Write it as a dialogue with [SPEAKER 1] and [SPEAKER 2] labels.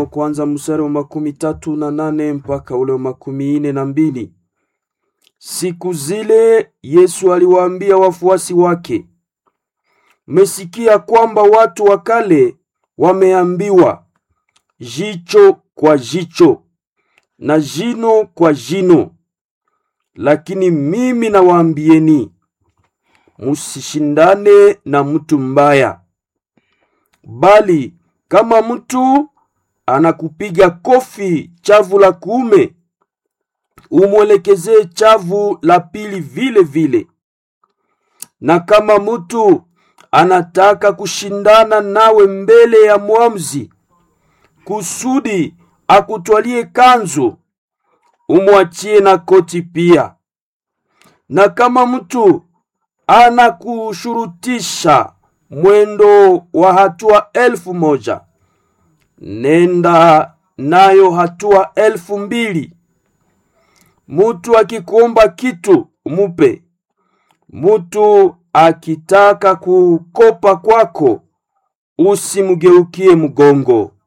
[SPEAKER 1] kwanza mstari wa makumi tatu na nane mpaka ule wa makumi ine na mbili. Siku zile Yesu aliwaambia wafuasi wake, mmesikia kwamba watu wa kale wameambiwa, jicho kwa jicho na jino kwa jino. Lakini mimi nawaambieni, musishindane na mtu mbaya, bali kama mtu anakupiga kofi chavu la kuume, umwelekezee chavu la pili vile vile. Na kama mtu anataka kushindana nawe mbele ya mwamuzi, kusudi akutwalie kanzu, umwachie na koti pia. Na kama mtu anakushurutisha mwendo wa hatua elfu moja nenda nayo hatua elfu mbili. Mutu akikuomba kitu umupe. Mutu akitaka kukopa kwako usimgeukie mgongo.